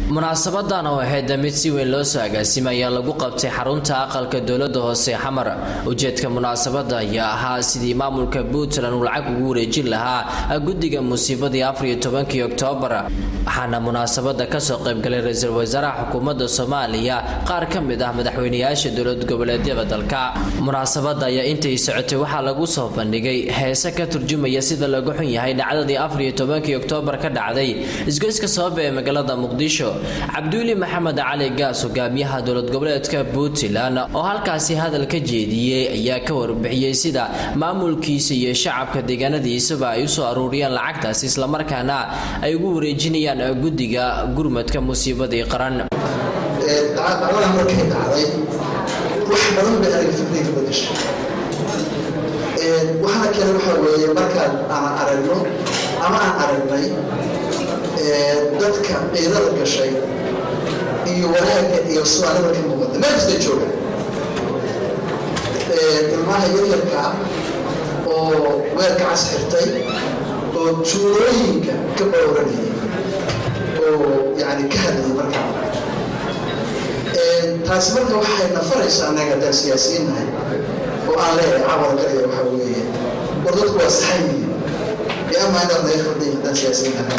munaasabadan oo ahayd mid si weyn loo soo agaasimay ayaa lagu qabtay xarunta aqalka dowlada hoose xamar ujeedka munaasabada ayaa ahaa sidii maamulka puntland uu lacag ugu wareejin lahaa guddiga musiibadii afariyo tobankii oktoobar waxaana munaasabada kasoo qaybgalay ra-iisul wasaaraha xukuumadda soomaaliya qaar ka mid ah madaxweynayaasha dowlad goboleedyada dalka munaasabada ayaa intay socotay waxaa lagu soo bandhigay heese ka turjumaya sida lagu xun yahay dhacdadii afariyo tobankii oktoobar ka dhacday isgoyska sababa ee magaalada muqdisho cabduuli maxamed cali gaas hogaamiyaha dowlad goboleedka puntland oo halkaasi hadal ka jeediyey ayaa ka warbixiyey sida maamulkiisa iyo shacabka deegaanadiisaba ay usoo aruuriyeen lacagtaasi islamarkaana ay ugu wareejinayaan guddiga gurmadka musiibadii qaran dacdadan markay dhacday wax badan bay aniga fikriga ka badashay waxaana kale waxaa weeye markaan aan aragno ama aan aragnay dadka ciidada gashay iyo wanaagga iyo soomaalida ka muuqata meel kasta jooga ilmaha yaryarka oo weelka cas xirtay oo juulooyinka ka bowranayay oo yani ka hadlayay markaa taasi marka waxay nafaraysa annaga haddaan siyaasiyiin nahay oo aan leeyahay cawada kaliya waxaa weeye war dadku waa saxan yihiin biama inaad naga khaldayin haddaan siyaasiyiin nahay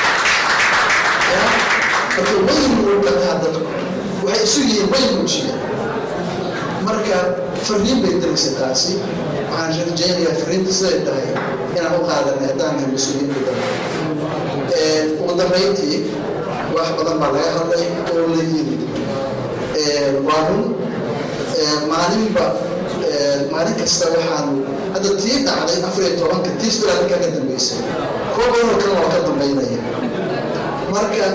marka wayn muuqataa dadku waxay isu yihiin wayn muujiya marka fariin bay diraysa taasi waxaan rajaynayaa fariinta siday tahay inaan u qaadanay haddaan nahay mas-uuliyiinta dalka ugu dambayntii wax badan baa laga hadlay oo la yiri waa run maalinba maalin kasta waxaanu hadda tii dhacday afariyo tobanka tiis bilaa halkaa ka dambeysay kuwa badanoo kale waa ka dambaynaya marka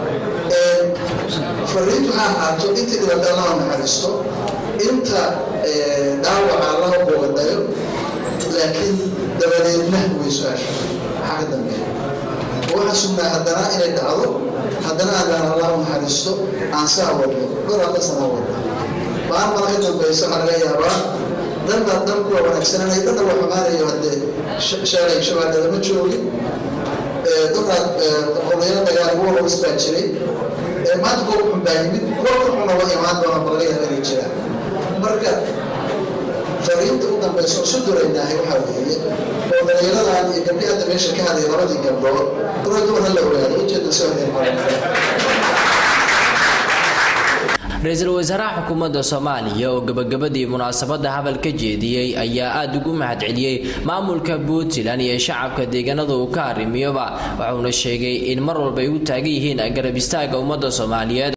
fariintu ha ahaato inta dhibata allaha naxariisto inta dhaawaca allaha boogadayo laakiin dabadeedna way su-aasha maxaa ka dambeeya waxaan sugnaa haddana inay dhacdo haddana aadaan allahu naxariisto aan saa wadno dhor hadda sana wadno baan mala ka dambaysa waxaa laga yaabaa danba dan kuwa wanaagsananay dhanna waa xumaanayo haddee shalay shabaada lama joogin dadaad qolyaro dagaal kuwa horis baa jiray maanta kuwa xun baa yimid kuwa ka xuna waa imaan doona ba laga yaaba inay jiraan marka fariinta u dambaysa oo su duraynahay waxaa weeye oo dhalinyaradan iyo gabdhi hadda meesha ka hadlay labadii gabdhood dura dumar ha la ogaado ujeeda soo ra-iisul wasaaraha xukuumadda soomaaliya oo gabagabadii munaasabada hadal ka jeediyey ayaa aada ugu mahadceliyey maamulka puntland iyo shacabka deegaanada uu ka arrimiyoba waxauna sheegay in mar walba ay u taagan yihiin garab istaaga ummadda soomaaliyeed